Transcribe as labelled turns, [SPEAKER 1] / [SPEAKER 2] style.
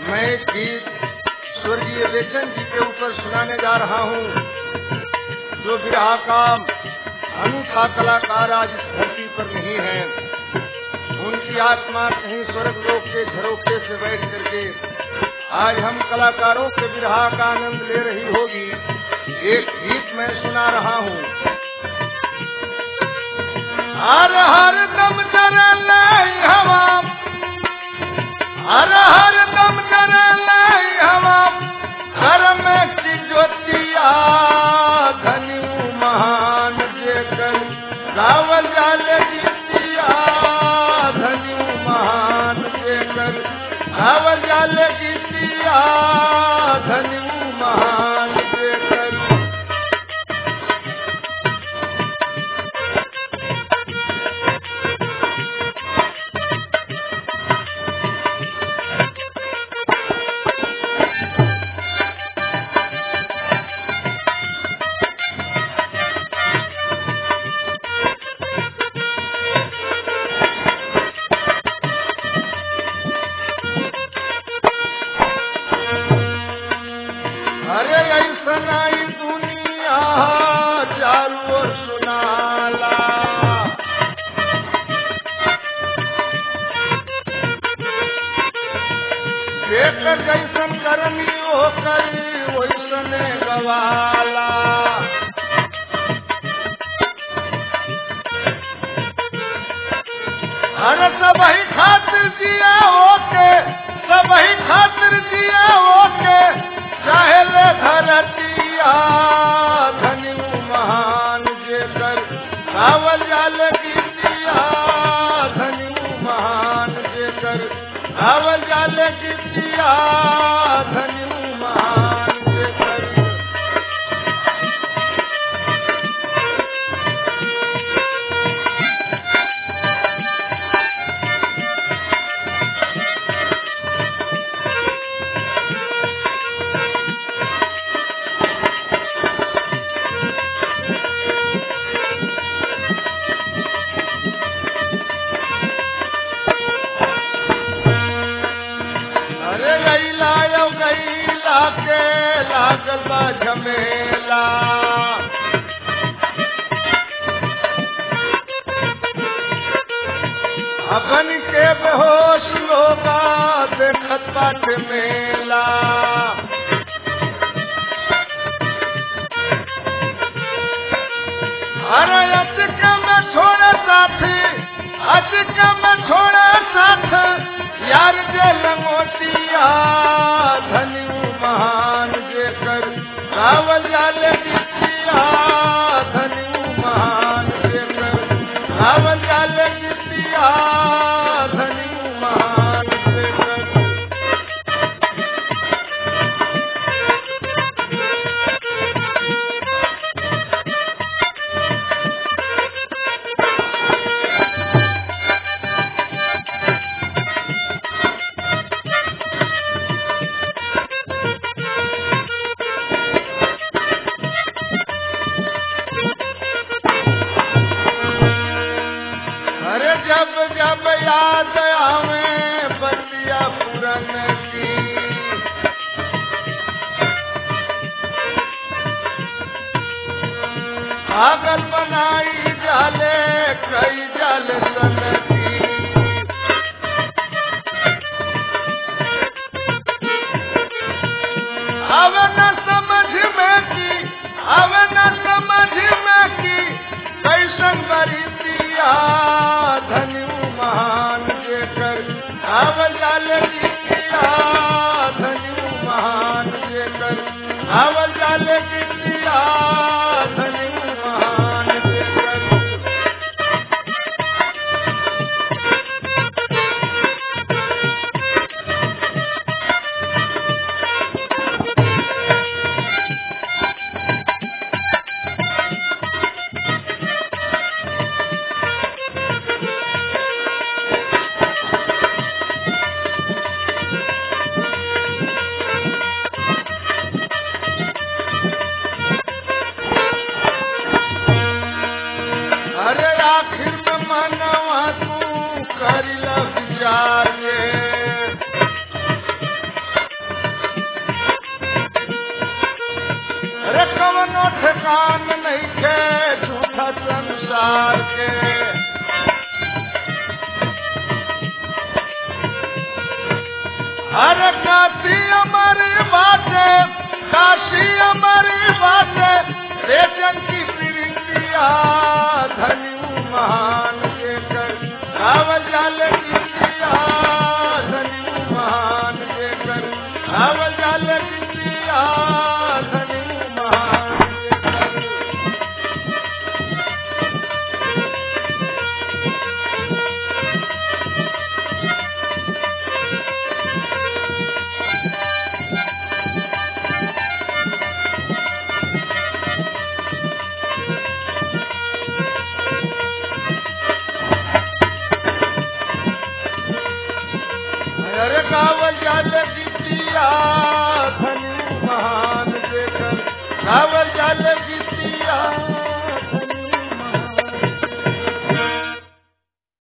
[SPEAKER 1] मैं एक गीत स्वर्गीय बेचन जी के ऊपर सुनाने जा रहा हूँ जो विरहा का अनूठा कलाकार आज इस धरती पर नहीं है उनकी आत्मा कहीं स्वर्ग लोक के झरोखे से बैठ करके आज हम कलाकारों के विरहा का आनंद ले रही होगी एक गीत मैं सुना रहा हूँ हर हर दम जरल हवा हर हर दम जरल हवा घर में की ज्योतिया धनी महान जेकर रावल जाल गीतिया धनी महान जेकर रावल जाल गीतिया धनी महान जेकर अरे ऐसन आई दुनिया चारू ओर सुनाला जेकर जैसन करनी ओकर वैसने गवाला अरे सबही खातिर दिया ओके सबही खातिर दिया ओके चाहे ले धरतिया धनी महान जेकर रावल जाल गीतिया धनी महान जेकर रावल जाल गीतिया धनी महान जेकर अरे गैला यो गैला के लागल बा झमेला अपन के बेहोश लोगा देखत बाट मेला अरे अटक में छोड़े साथी अटक में छोड़े साथ यार जे लंगोटिया धनी महान जेकर रावल जाल गीतिया धनी महान जेकर रावल जाल गीतिया धनी महान जेकर अरे जब जब याद आवे बतिया पुरन की पागल बनाई जाले कई जाल सन की अब न समझ में की अब न समझ में की कैसन बरीतिया धनी महान जेकर अब जाल गीतिया धनी महान जेकर अब जाल गीतिया धनी महान जेकर संसार के हर काशी हमारी बाटे काशी हमारी बाटे रेचन की प्रीतिया धनी महान के कर रावल जाल की प्रिया धनी महान के कर रावल